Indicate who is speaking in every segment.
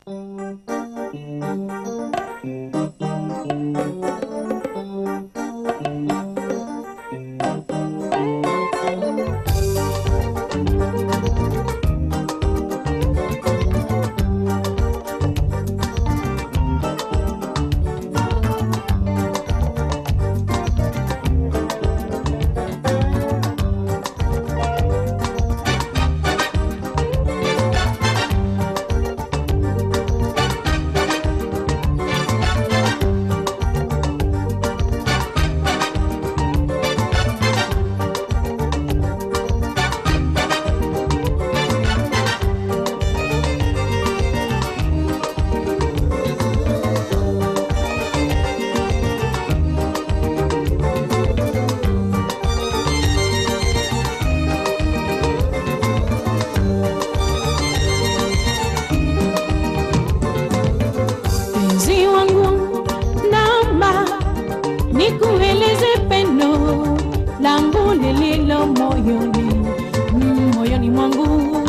Speaker 1: Mpenzi wangu, naomba nikueleze pendo langu lililo moyoni, mm, moyoni mwangu.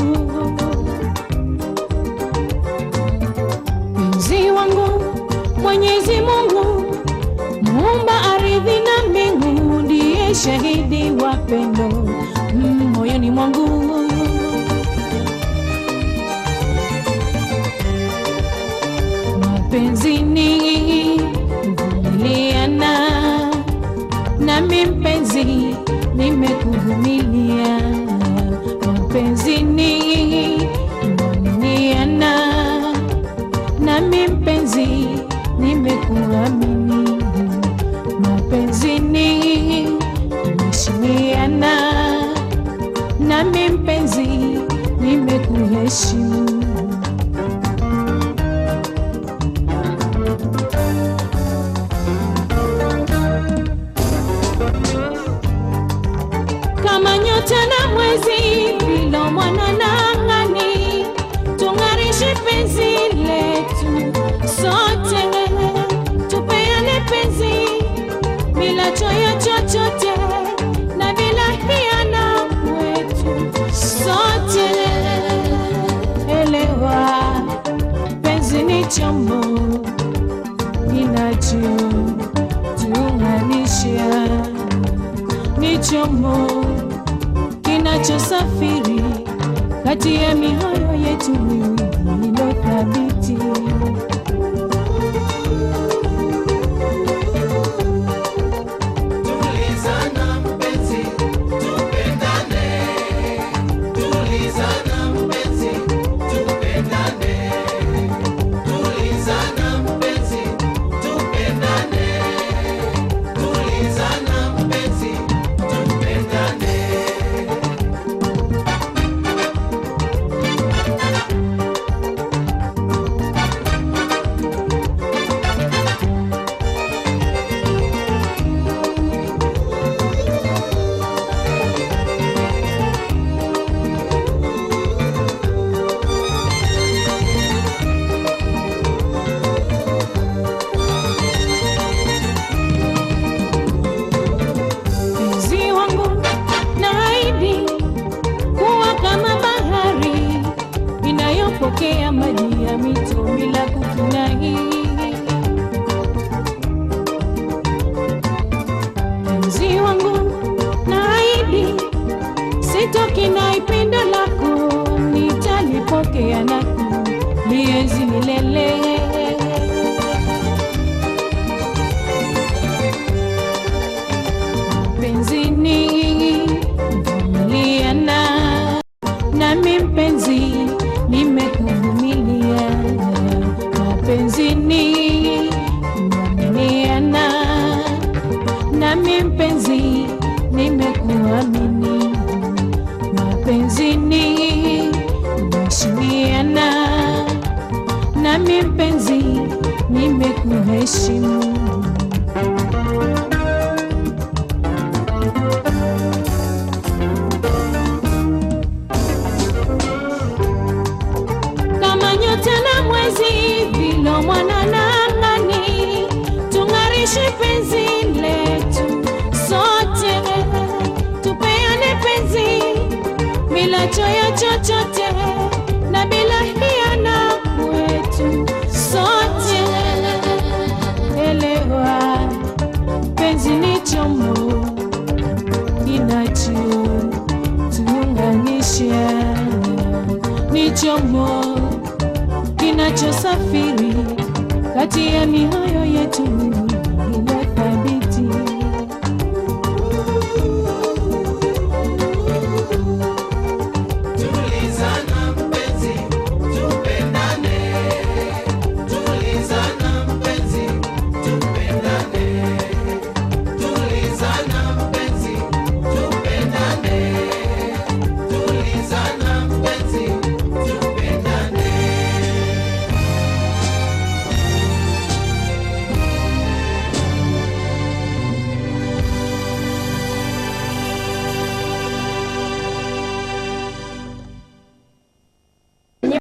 Speaker 1: Mpenzi wangu, Mwenyezi Mungu muumba ardhi na mbingu, ndiye shahidi wa pendo mm, moyoni mwangu. mapenzini kuvumiliana nami mpenzi nimekuvumilia mapenzini kuaminiana nami mpenzi nimekuamini mapenzini kuheshimiana nami mpenzi nimekuheshimu kama nyota na mwezi vilo mwana na angani, tung'arishe penzi letu sote, tupeane penzi bila choyo chochote na bila hiana wetu sote. Elewa, penzi ni chombo kinachotuunganisha ni chombo kinachosafiri kati ya mioyo yetu miwili ilo thabiti.
Speaker 2: Tulizana mpenzi, tupendane. Tulizana mpenzi, tupendane. Tulizana mpenzi, tupendane. Tulizana mpenzi, tupendane.
Speaker 1: Mpenzi wangu, naahidi kuwa kama bahari inayopokea maji ya mito bila kukinai. Mpenzi wangu, naahidi sitokinai pendo lako, nitalipokea na kulienzi milele. mapenzini kuvumiliana nami mpenzi nimekuvumilia mapenzini kuaminiana nami mpenzi nimekuamini mapenzini kuheshimiana nami mpenzi nimekuheshimu kama nyota na mwezi vilo mwana na angani, tung'arishe penzi letu sote, tupeane penzi bila choyo chochote na bila hiana wetu chombo kinachosafiri kati ya mioyo yetu